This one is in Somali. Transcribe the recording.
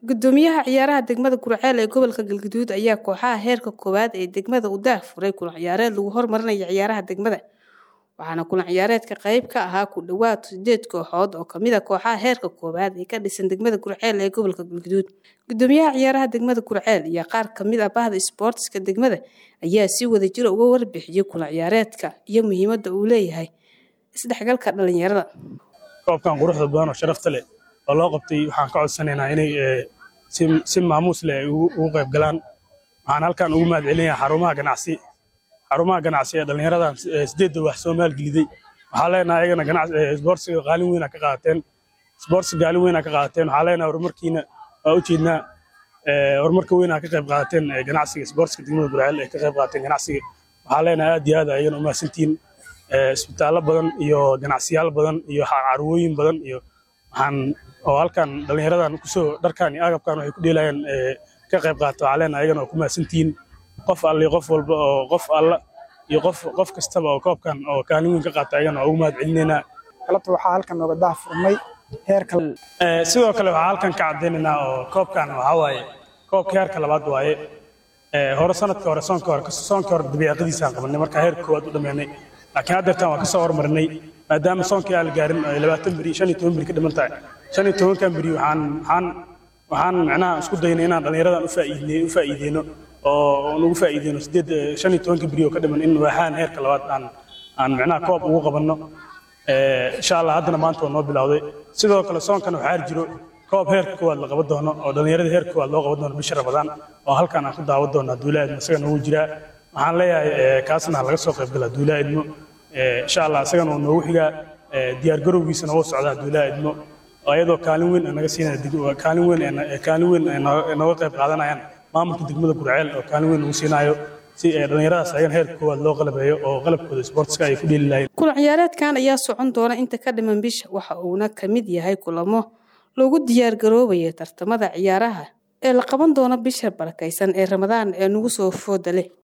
gudoomiyaha ciyaaraha degmada gurceel ee gobolka galgaduud ayaa kooxaha heerka koowaad ee degmada u daah furay kulan ciyaareed lagu hormarinayo ciyaaraha degmada waxaana kulan ciyaareedka qayb ka ahaa ku dhowaad sideed kooxood oo kamid a kooxaha heerka koowaad ee ka dhisan degmada gurceel ee gobolka galgaduud gudoomiyaha ciyaaraha degmada gurceel iyo qaar kamid a bahda isboortiska degmada ayaa si wada jira uga warbixiyey kulan ciyaareedka iyo muhiimada uu leeyahay isdhexgalka dhalinyarada koobkan quruxda badan oo sharafta leh oo loo qabtay waxaan ka codsanaynaa inay si maamuus leh ay ugu qayb galaan waxaan halkan ugu mahad celinayaa xarumaha ganacsi xarumaha ganacsi ee dhallinyaradan sideedda wax soo maalgeliday waxaa leenahay ayagana isboortsiga qaalin weyna ka qaateen isboortsiga qaalin weyna ka qaateen waxaa leenahay horumarkiina waa u jeednaa horumarka weyna ka qayb qaateen ganacsiga isboortsiga degmada gurceel ay ka qayb qaateen ganacsiga waxaa leenahay aad iyo aad ayagana u mahadsantihiin isbitaallo badan iyo ganacsiyaal badan iyo carwooyin badan iyo waxaan oo halkan dhallinyaradan kusoo dharkan iyo agabkan waxay ku dheelayaan ka qayb qaata waxaa leenahay ayagana oo ku mahadsantihiin qof alle iyo qof walba oo qof alla iyo qof qof kastaba oo koobkan oo kaalin weyn ka qaata ayagana waa ugu mahad celinaynaa galabta waxaa halkan nooga dah furmay heerka sidoo kale waxaa halkan ka caddaynaynaa oo koobkan waxaa waaye koobka heerka labaad waaye hore sanadka hore soonka hore soonka hore dabiiqadiisaan qabanay markaa heerka koowaad u dhammeynay laakiin haddeertan waan ka soo hormarinay maadaama soonkii aan la gaarin ay labaatan beri shan iyo toban beri ka dhiman tahay shan iyo tobankan beri waxaan waxaan waxaan macnaha isku daynay inaan dhallinyaradan u faa'iidey u faa'iideyno oo nugu faa'iideyno sideed shan iyo tobanka beri oo ka dhiman in waaxaan heerka labaad aan aan macnaha koob ugu qabanno insha allah haddana maanta waa noo bilowday sidoo kale soonkan waxaa jiro koob heerka koowaad la qaban doono oo dhallinyarada heerka koowaad loo qaban doono bisha ramadaan oo halkan aan ku daawan doono duulaa idmo isaga noogu jiraa waxaan leeyahay kaasna laga soo qayb galaa duulaa idmo insha allah isagana uu noogu xigaa diyaar garowgiisana wuu socdaa duulaa idmo ayadoo kaalin weyn naga siinaya kaalin weyn kaalin weyn nooga qayb qaadanayaan maamulka degmada gurceel oo kaalin weyn nagu siinayo si dhallinyaradaas ayagan heerka koowaad loo qalabeeyo oo qalabkooda isboortiska ay ku dheeli lahayn kulan ciyaareedkan ayaa socon doona inta ka dhiman bisha waxa uuna ka mid yahay kulamo lagu diyaar garoobaya tartamada ciyaaraha ee la qaban doono bisha barakaysan ee ramadaan ee nagu soo fooda leh